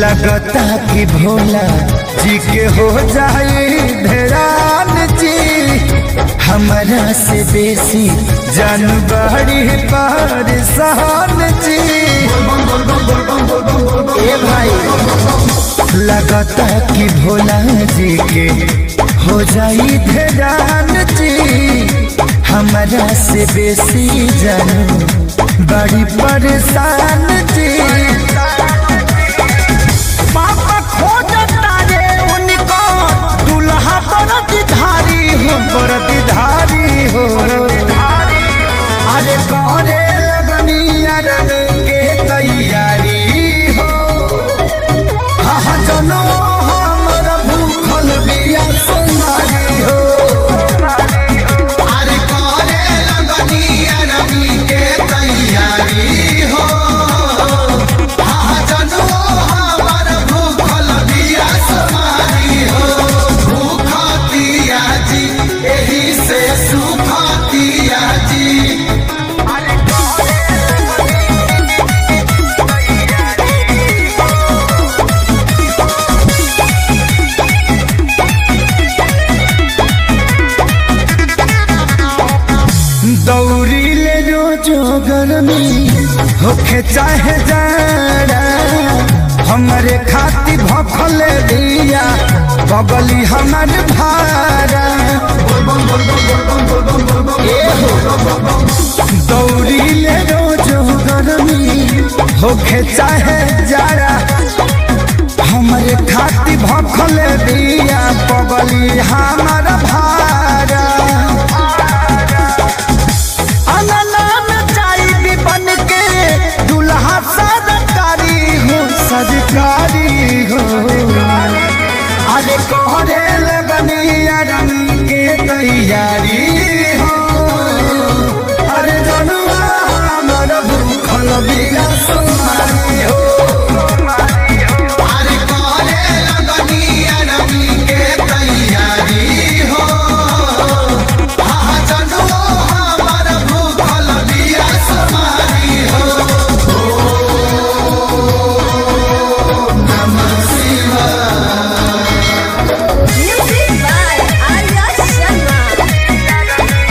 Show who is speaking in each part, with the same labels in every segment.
Speaker 1: लगता कि भोला जी के हो जाए धरान जी हमारा से बेसी जानबारी परेशान जी ए भाई लगता कि भोला जी के हो जाई धरान जी हमारा से बेसी जानू बड़ी परेशान जी पापा खोजता रे उनको दुल्हा बरदधारी हो बरदधारी हो अरे करे लगनी अरब के तैयारी हो हाँ जनो हमर भूखल बिया सुनारी हो
Speaker 2: अरे करे लगनी अरबी के तैयारी हो हाँ जनो हमर भूखल बिया समारी हो भूखतिया जी एही से सुखतिया जी
Speaker 1: दौड़ी ले रोजो गर्मी होखे चाहे जाड़ा हमारे खाती भखल दिया बगली हमर भारा ए हो। दौड़ी ले रोजो गर्मी होखे चाहे जाड़ा हमारे खाती भखल दिया बगली हमर भारा अनलान चाई बन के दुल्हा सरकारी हो सरकारी हो अरे कोहरे लगनी रंग के तैयारी हो अरे जनुआ हमर भूखल बिना सुमारी हो
Speaker 2: अरे करे लगनी अरबी के तैयारी हो हाँ जनो हमर भूखल बिया समारी हो
Speaker 3: Music by Arya Sharma.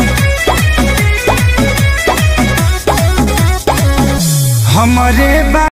Speaker 1: हमरे बा